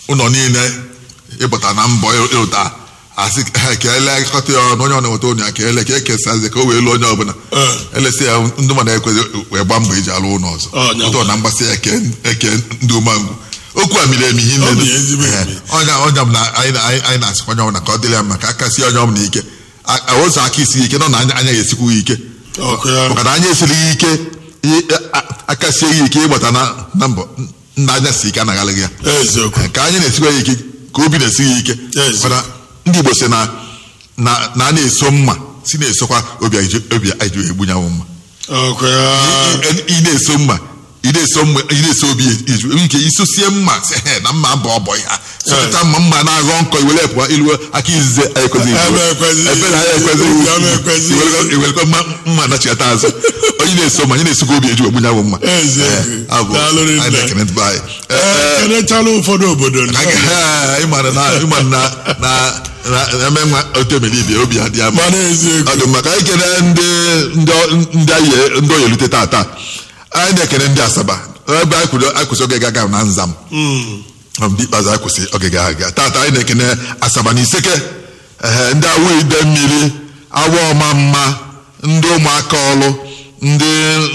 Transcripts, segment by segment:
ụlọ niile ịpụta na mbọ ịlụta asị ha ka ele akụkọta ya ọnụ onye ọ na-enweta onye ya ka ele ka ekesazi ka o wee lụọ onye ọbụla Eh. elesi ya ndị mmadụ ekwezi wee gba mbọ iji alụ ụlọ ọzọ Ọ, nya ụtọ na mgbasị ya eke eke ndị umengwụ okwu a miri emi ihe Ọ nne dị ezigbo emi. onye onye ọbụla anyị na- anyị anyị na-asịkwa onye ọbụla ka ọ dịrị ya mma ka aka sie onye ọbụla ike A- a- ụzọ aka isi ike nọ na anya anya ga-esikwu ya ike Ọkụ ya. maka na anya esiri ya ike i- a- aka sie ya ike ịgbata na na mbọ nna anya si ike anaghị ya eziokwu ka anyị na-esikwa ya ike ka obi na-esi ya ike Yes. mana ndị Igbo si na na na a na-eso mma si na-esokwa obi anyị ji- obi anyị ji egbunyanwụ mma ọkụ ya ị ị na-eso mma ị na-eso mma ị na-eso obi eju nke isosie mma sị he na mma bụ ọbọ ya sọpụta mma mma na-aghọ nkọ iwere pụọ ilu aka izize anyị ekwezighị Ebe ekwezighị. ebe na anyị ekwezighị Obi ama ekwezighị. Iwerekwa- iwerekwa mma mma nachigata azụ onye na-eso mma onye na-esokwa obi eju egbunyanwụ mma Eziokwu. Eh, abụ Daalụ rinne. anyị na-ekene ndị be anyị Eh, Ee, kenechala ụfọdụ obodo na- ịmara na ịma na na na eme nwa otemeli ibe obi adị ama mana eziokwu ọ dị maka anyị kene ndị ndị ndị anyị ndị oyelute tata anyị na-ekene ndị asaba ebe anyị kwuru anyị kwụsị oge gaga na nzam Mm. Ọ bụ ndị ikpeazụ anyị kwụsị oge gaga tata anyị na-ekene asaba na iseke ehe, ndị awụ ide mmiri awa ọma mma ndị ụmụaka ọlụ ndị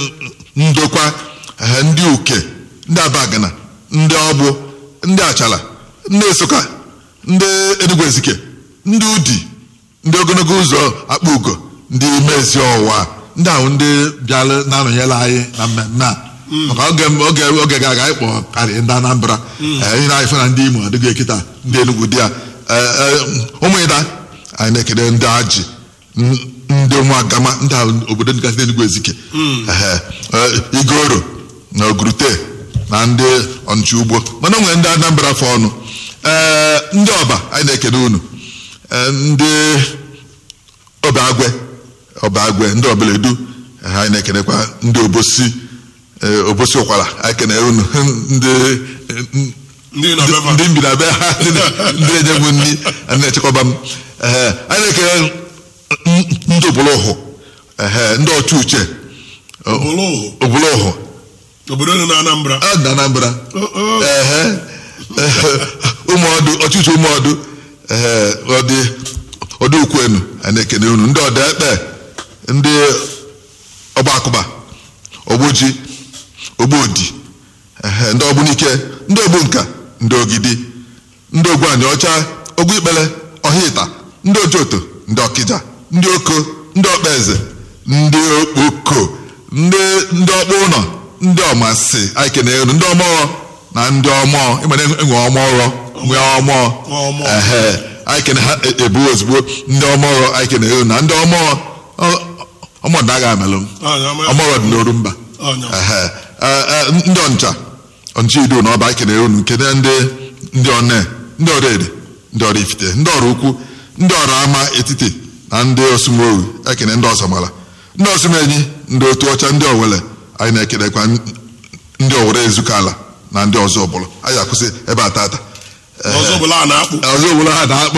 ndokwa ehe, ndị uke ndị abagana ndị ọgbụ ndị achala ndị esoka ndị enugwu ezike ndị udi ndị ogologo ụzọ akpa ugo ndị mezi ọwa ndị ahụ ndị bịara na-anọnyere anyị na mmemme a maka oge oge oge ga-aga anyị kpọọ karị ndị Anambra ee, ihe na-anyị fụ na ndị Imo adịghị ekita ndị Enugu dị ya Ee, ee, ụmụ ịda anyị na-ekele ndị Ajị n- ndị ụmụagama ndị ahụ obodo dịgasị n'Enugu Ezike Ehe, ee, Igoro na Ogurute na ndị ọnụchi ugbo mana o nwere ndị Anambra fọ ọnụ ee ndị ọba anyị na-ekele unu Ee, ndị ọbagwe ọbagwe ndị ọbeledu eh, anyị na-ekenekwa ndị obosi eh, obosi ụkwara anyị kene unu ndị eh, ndị nọ be fa. ndị mbi na be ha ndị na- ndị na-enye m nri a na-echekwaba m Eh, anyị na-ekene n- ndị obolụhụ ndị ọchụ uche Obolụhụ. obolụhụ obodo dị na Anambra ọ dị na Anambra Oh, oh. ehe ụmụọdụ ọchịchị ụmụọdụ ehe ọdị ọdụ ukwenu a na-ekene unu ndị ọda ekpe ndị ọgba akụba ogboji ogbodi ehe ndị ọgbunike ndị ogbunka ndị ogidi ndị ogbuani ọcha ogbu ikpele ọhịta ndị ojoto ndị ọkịja ndị oko ndị ọkpaeze ndị okpoko ndị ndị ọkpụ ụlọ ndị ọmasị anyị kenere unu ndị ọmọọ na ndị ọmọọ ịmana enwe ọmọọrọ nwee ọmọọ Ọmọọ. ehe anyị kene ha e- ebu ozugbo ndị ọmọọrọ anyị kenere unu na ndị ọmọọ ọ- ọmọdụ agha amelụ m Ọnya, ọma- ọmọọrọ dị n'oru mba Ọnya. Ehe. Eh, eh, ndị ọncha ọncha ido na ọba anyị kenere unu kene ndị ndị ọne ndị ọrụ ede ndị ọrụ ifite ndị ọrụ ukwu ndị ọrụ ama etiti na ndị osumoru ekene ndị ọzọmala ndị osumenyi ndị otu ọcha ndị owele anyị na-ekenekwa ndị owere ezukala na ndị ọzọ ọbụla anyị akwụsị ebe a tata ọzọ bụla a na-akpụ ọzọ ọbụla ha na-akpọ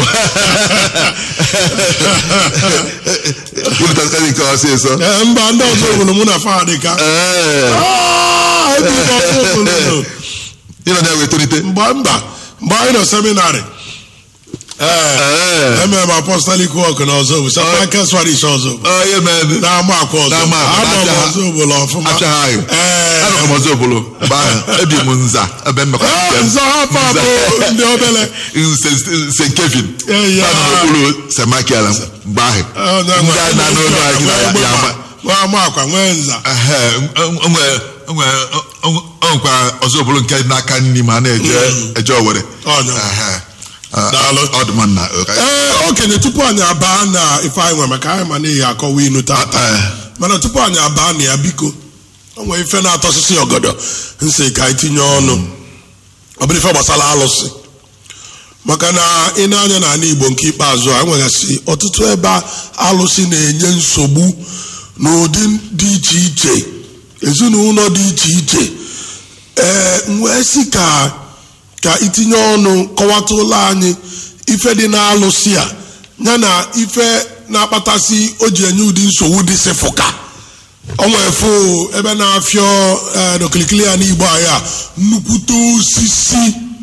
kwurịtakarị nke ọsịsọ Ee, mba ndị ọzọ obodo mụ na fa dị ka ee Ah, ebe ndị ọzọ obodo. ịnọ na-ewe tolite mgbe mba mgbe anyị nọ seminarị ee ee emere m apostolic work na ọzọ bụ sapake swarish ọzọ bụ onye mere na-ama akwa ọzọ Na-ama akwa, ama m na-apịa- ọzọ obodo ọfụma apịa anyị ee anọkọ m ọzọ obodo mgbe ahụ ebi m nza ebe mmekọ Ah, nzọ hapụ Nza. abụ ndị obele st kevin Eh, ya. Anọ n'okpuru semakiala mgbe ahụ ndị a na-anụ olu anyị na- ya ama nwa ama akwa nwee nza Ehe, o- o nwere- o nwere- o- o- o nwekwa ọzọ obodo nke n'aka nri ma a na-eje eje owere Ọnya. Ehe. Ah, Daalụ. ọ dị mma nna ee okenye tupu anyị abaa na ife anyị nwe maka anyị ma n'ihi akọwa inu tata Eh. mana tupu anyị abaa na ya biko o nwere ife na-atọ osisi ọgọdọ nsị ka anyị tinye ọnụ ọ bụrụ ife gbasara alụsị maka na ị na-anya n'ala igbo nke ikpeazụ a nwegasị ọtụtụ ebe alụsị na-enye nsogbu n'ụdị dị iche iche ezinụlọ dị iche iche ee m wee sị ka ka itinye ọnụ kọwatụla anyị ife dị na-alụsị a ya na ife na-akpatasị o ji enye ụdị nsogbu dị sịfụka o nwere fụ ebe na-afịọ ee, n'okilikili ya n'igbo anyị a nnukwute osisi